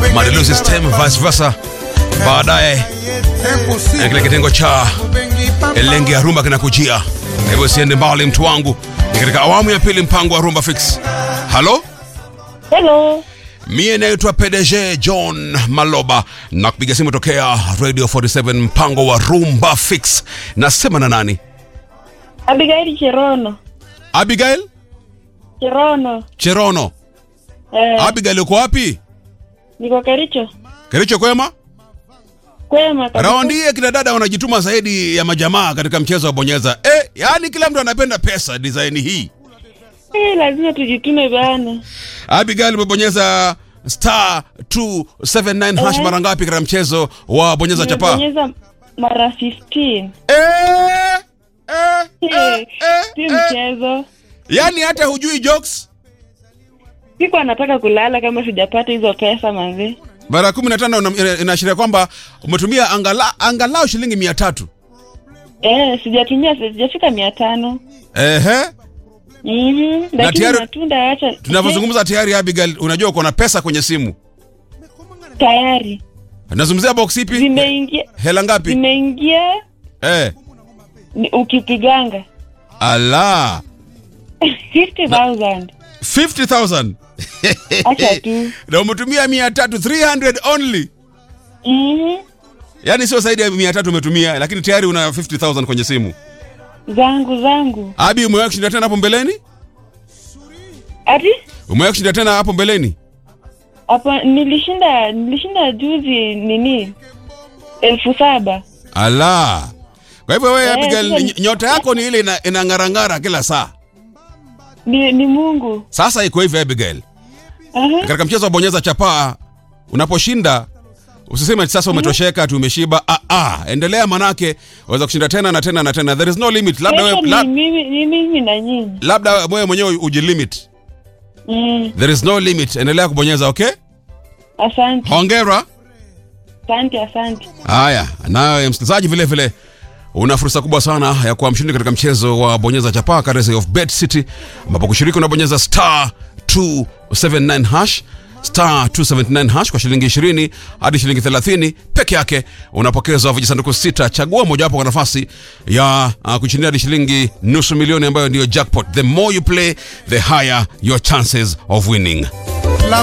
Madilu System vice versa. Baadaye na kile kitengo cha Elenge ya Rumba kinakujia. Kwa hivyo siende mbali mtu wangu. Ni katika awamu ya pili mpango wa Rumba Fix. Halo? Hello. Mie naitwa PDG John Maloba na kupiga simu tokea Radio 47 mpango wa Rumba Fix. Nasema na nani? Abigail Cherono. Abigail Cherono. Cherono. Eh, Abigail uko wapi? niko Kericho. Kericho kwema? Kwema kabisa. Raundi hii kina dada wanajituma zaidi ya majamaa katika mchezo wa bonyeza. Eh, yani kila mtu anapenda pesa design hii. Eh, lazima tujitume bana. Abigail umebonyeza star 279 hash Eh. mara ngapi katika mchezo wa bonyeza chapa? Nimebonyeza mara 15. Eh, eh, eh, Eh, eh, si eh. mchezo. Yani hata hujui jokes? Siku anataka kulala kama sijapata hizo pesa manzi. Mara 15 una- ina- inaashiria kwamba umetumia angala, angalau shilingi 300. Eh, sijatumia sijafika mia tano. Ehe. Mhm. Lakini tayari- matunda acha. Tunavyozungumza tayari Abigail, unajua uko na pesa kwenye simu. Eh, tayari. Nazungumzia box ipi? Zimeingia Hela ngapi? zimeingia Eh. ni- ukipiganga Ala. 50,000. 50,000. Acha tu. Na umetumia 300, 300 only. Mhm. Yaani sio zaidi ya 300 umetumia, lakini tayari una 50,000 kwenye simu. Zangu zangu. Abi, umewahi kushinda tena hapo mbeleni? Ati? Umewahi kushinda tena hapo mbeleni? Hapa nilishinda nilishinda juzi nini? elfu saba. Ala. Kwa hivyo wewe Eh, Abigail, sasa- ny- nyota yako ni ile ina- inang'arang'ara kila saa. Ni, ni Mungu. Sasa iko hivi Abigail. Aha. Katika mchezo wa bonyeza chapaa unaposhinda usiseme ati sasa umetosheka tu umeshiba. Ah, ah, endelea manake waweza kushinda tena na tena na tena. There is no limit. Labda Kesho wewe ni lab, mimi ni mimi na nyinyi. labda wewe mwenyewe ujilimit. Mm. There is no limit. Endelea kubonyeza, okay? Asante. Hongera. Asante, asante. Haya, nawe msikilizaji, vile vile una fursa kubwa sana ya kuwa mshindi katika mchezo wa bonyeza chapaa courtesy of Bet City, ambapo kushiriki unabonyeza star 279 hash star 279 hash kwa shilingi 20 hadi shilingi 30 peke yake, unapokezwa vijisanduku sita. Chagua mojawapo kwa nafasi ya uh, kushindia hadi shilingi nusu milioni ambayo ndiyo jackpot. The more you play, the higher your chances of winning.